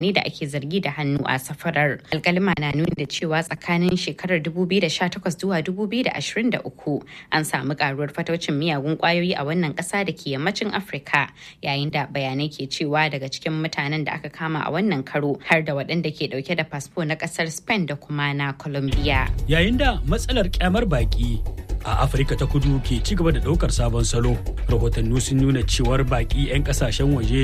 ne da ake zargi da hannu a safarar alkalima na nuni da cewa tsakanin shekarar 2018 zuwa 2023 an samu karuwar fataucin miyagun kwayoyi a wannan kasa da ke yammacin afirka yayin da bayanai ke cewa daga cikin mutanen da aka kama a wannan karo har da waɗanda ke ɗauke da fasfo na ƙasar spain da kuma na colombia yayin da matsalar kyamar baki a afirka ta kudu ke ci gaba da daukar sabon salo rahotanni sun nuna cewar baki 'yan kasashen waje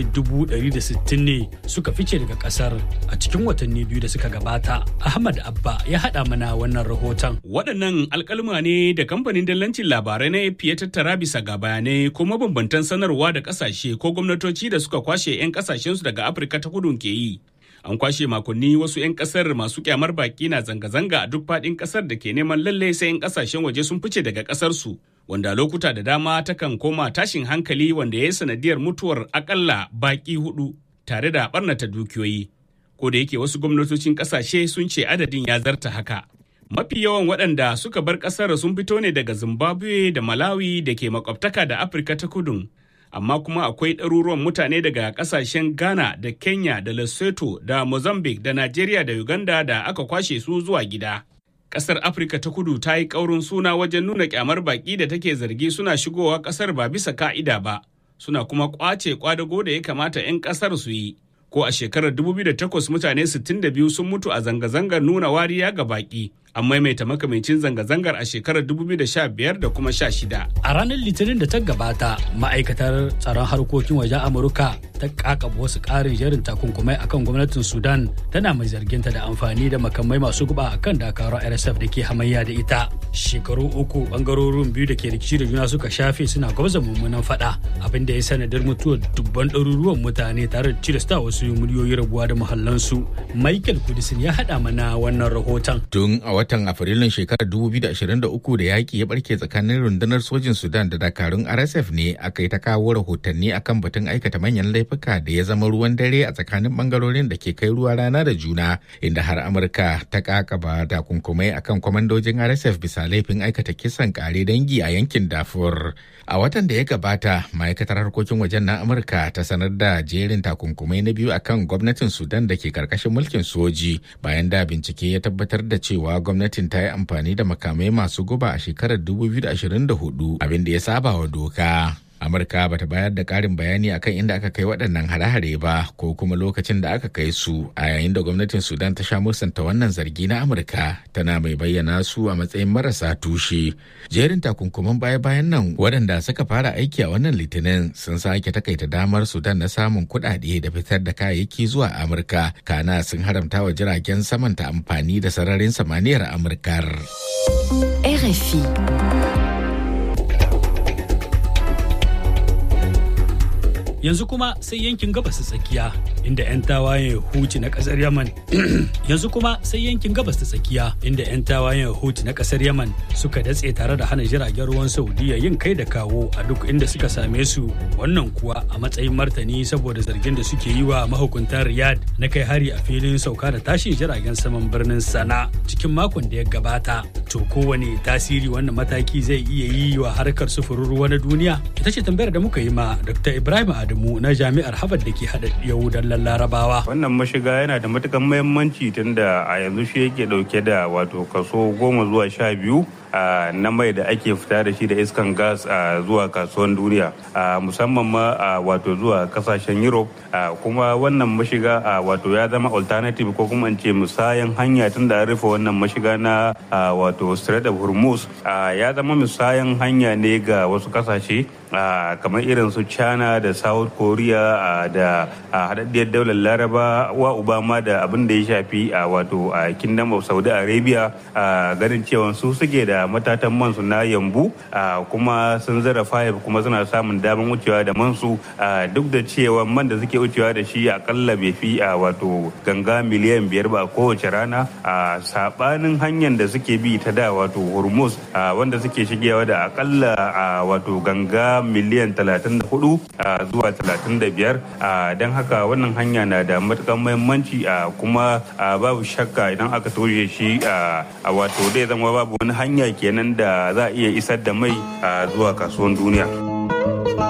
160 ne suka fice daga kasar a cikin watanni biyu da suka gabata ahmad abba ya hada mana wannan rahoton waɗannan alkalma ne da kamfanin dallancin labarai na ya tattara bisa ga bayanai ko mabambantan sanarwa da kasashe ko gwamnatoci da suka kwashe 'yan kasashensu daga afirka ta kudu ke yi an kwashe makonni wasu 'yan kasar masu kyamar baki na zanga-zanga a duk faɗin kasar da ke neman lalle sai 'yan kasashen waje sun fice daga kasar su wanda lokuta da dama takan koma tashin hankali wanda ya yi sanadiyar mutuwar akalla baki hudu tare da barnata dukiyoyi ko da yake wasu gwamnatocin kasashe sun ce adadin ya zarta haka mafi yawan waɗanda suka bar ƙasar sun fito ne daga zimbabwe da malawi da ke makwabtaka da afirka ta kudu amma kuma akwai ɗaruruwan mutane daga ƙasashen ghana da kenya da lesotho da mozambique da nigeria da uganda da aka kwashe su zuwa gida ƙasar afirka ta kudu ta yi ƙaurin suna wajen nuna ƙyamar baƙi da take zargi suna shigowa ƙasar ba bisa ka'ida ba suna kuma ƙwace kwadago da ya kamata 'yan ƙasar su yi ko a shekarar 2008 mutane 62 sun mutu a zanga-zangar nuna wariya ga baƙi an maimaita makamancin zanga-zangar a shekarar 2015 da kuma 16. A ranar Litinin da ta gabata, ma'aikatar tsaron harkokin wajen Amurka ta kakaba wasu ƙarin jerin takunkumai akan gwamnatin Sudan tana mai zarginta da amfani da makamai masu guba akan dakarun RSF da ke hamayya da ita. Shekaru uku bangarorin biyu da ke rikici da juna suka shafe suna gwabza mummunan fada abin da ya sanadar mutuwar dubban ɗaruruwan mutane tare da tilasta wasu miliyoyi rabuwa da muhallansu. Michael Kudisin ya haɗa mana wannan rahoton. Tun a watan Afrilun shekarar 2023 da yaƙi ya barke tsakanin rundunar sojin Sudan da dakarun RSF ne aka yi ta kawo rahotanni akan batun aikata manyan laifuka da ya zama ruwan dare a tsakanin bangarorin da ke kai ruwa rana da juna inda har Amurka ta kakaba takunkumai akan kwamandojin RSF bisa laifin aikata kisan kare dangi a yankin Darfur. A watan da ya gabata, ma'aikatar harkokin wajen na Amurka ta sanar da jerin takunkumai na biyu akan gwamnatin Sudan da ke karkashin mulkin soji bayan da bincike ya tabbatar da cewa gwamnatin ta yi amfani da makamai masu guba a shekarar 2024 abin da ya saba wa doka. Amurka bata bayar da ƙarin bayani akan inda aka kai waɗannan hare-hare ba ko kuma lokacin da aka kai su a yayin da gwamnatin Sudan ta sha musanta wannan zargi na Amurka tana mai bayyana su a matsayin marasa tushe. Jerin takunkuman baya-bayan nan waɗanda suka fara aiki a wannan litinin sun sake takaita damar Sudan na samun kuɗaɗe da fitar da kayayyaki zuwa Amurka kana sun haramta wa jiragen saman ta amfani da sararin samaniyar Amurkar. RFI yanzu kuma sai yankin gabas ta tsakiya inda 'yan tawayen huti na kasar yaman yanzu kuma sai yankin gabas ta tsakiya inda 'yan tawayen huti na kasar yaman suka datse tare da hana jiragen ruwan saudiya yin kai da kawo a duk inda suka same su wannan kuwa a matsayin martani saboda zargin da suke yi wa mahukuntan riyadh na kai hari a filin sauka da tashin jiragen saman birnin sana cikin makon da ya gabata to kowane tasiri wannan mataki zai iya yi wa harkar sufurin ruwa na duniya ita ce tambayar da muka yi ma dr ibrahim Adamu na jami'ar Harvard da ke haɗa Yahudan Larabawa. Wannan mashiga yana da matukan muhimmanci tunda a yanzu shi yake ɗauke da wato kaso goma zuwa sha biyu na mai da ake fita da shi da iskan gas zuwa kasuwan duniya musamman ma wato zuwa kasashen europe kuma wannan mashiga wato ya zama alternative ko kuma ce musayan hanya tun da rufe wannan mashiga na wato strait of hormuz ya zama musayan hanya ne ga wasu kasashe kamar irin su china da south korea da haɗaɗɗiyar daular laraba wa obama da abin da ya shafi wato kingdom of saudi arabia ganin cewa su suke da matatan mansu na yambu kuma sun zarafa kuma suna samun damar wucewa da mansu duk da cewa man da suke wucewa da shi akalla bai fi a wato ganga miliyan biyar ba kowace rana a sabanin hanyar da suke bi ta da wato hormuz wanda suke shigewa da akalla a wato ganga miliyan 34 zuwa 35 don haka wannan hanya na da matukan muhimmanci kuma babu shakka idan aka toshe shi a wato zai zama babu wani hanya kenan da za a iya isar da mai zuwa kasuwan duniya.